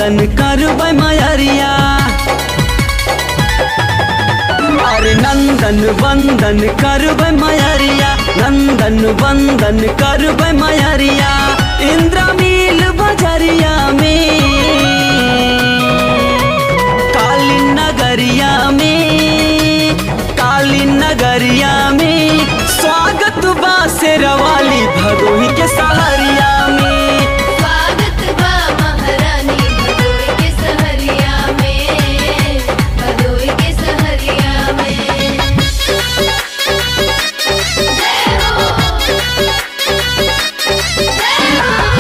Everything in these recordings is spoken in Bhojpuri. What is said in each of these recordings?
नंदन करबै मयरिया अरे नंदन वंदन करबै मयरिया नंदन वंदन करबै मयरिया इंद्रमील बजरिया में काली नगरिया में काली नगरिया में स्वागत बा शेरवाली भदोही के सहरिया में स्वागत बा महारानी भदोई के सहरिया में भदोई के सहरिया में जय हो जय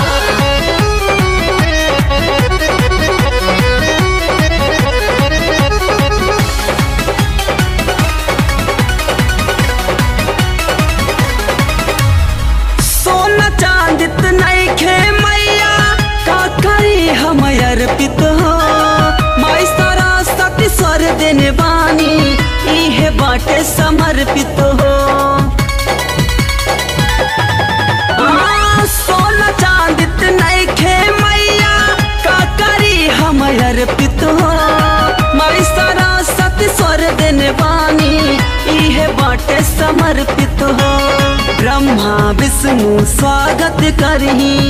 सोना चांदित नैखे मैया का करी हम अर्पित हो माई सरस्वती स्वर देने बानी इहे बाटे समर्पित हो हाँ, सोना चांदित नैखे मैया का करी हम अर्पित हो माई सरस्वती स्वर देने बानी इहे बाटे समर्पित हो ब्रह्मा विष्णु स्वागत करही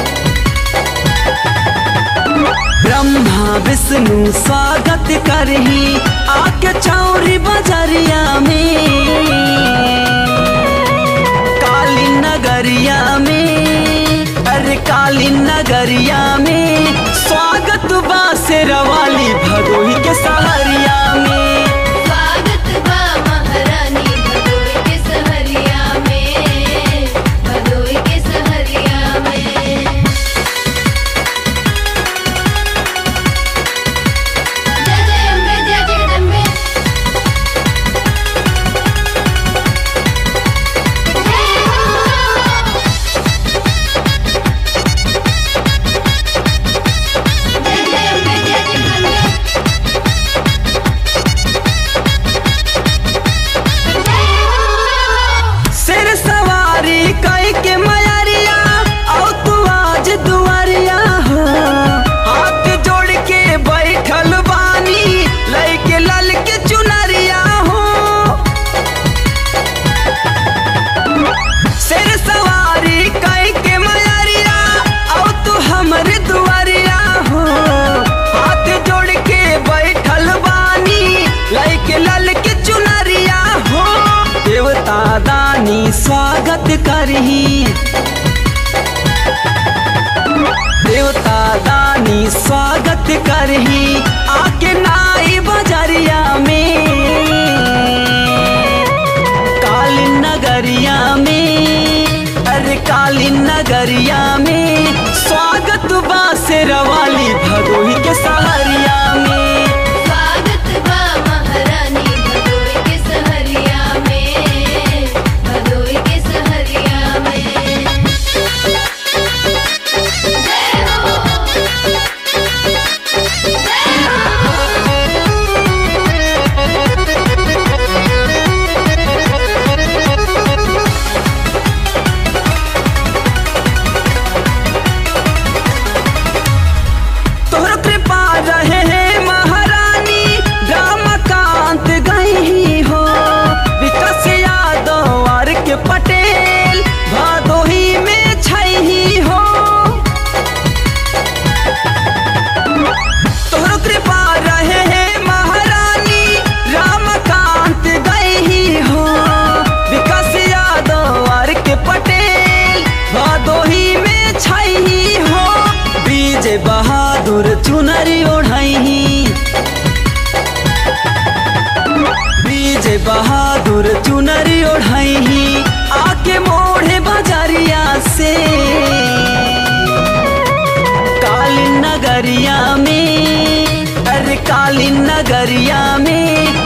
ब्रह्मा विष्णु स्वागत करही आके चौरी बजरिया में काली नगरिया में अरे काली नगरिया में स्वागत बा शेरवाली भदोही के सहरिया में स्वागत बा महारानी भदोई के सहरिया में भदोई के सहरिया में जय जय अम्बे जय जगदम्बे जय हो जय जय अम्बे जय जगदम्बे सिर सवारी कई के मयरिया औ तू आज दुआरिया हो हाथ जोड़ के बैठल बानी लइके लल के चुनरिया हो सिर सवारी कई के मयरिया औ तू हमर दुआरिया हो हाथ जोड़ के बैठल बानी लइके लल के चुनरिया हो देवता दानी स्वागत करही देवता दानी स्वागत करही आके नाई बजरिया में काली नगरिया में अरे काली नगरिया में स्वागत बा शेरवाली भदोही के सहरिया में स्वागत बा महारानी भदोई के सहरिया में भदोई के सहरिया में जय हो जय तोहर कृपा रहे हे महारानी रामकांत गई हो विकास यादव आर के पटेल भदोही में छही हो तोहर कृपा रहे हे महारानी रामकांत गई हो विकास यादव आर के पटेल भदोही में छही हो बीज बहादुर चुनरी ओढ़ही बीज बहादुर चुनरी ओढ़ही आके मोढ़े बजरिया से काली नगरिया में अरे काली नगरिया में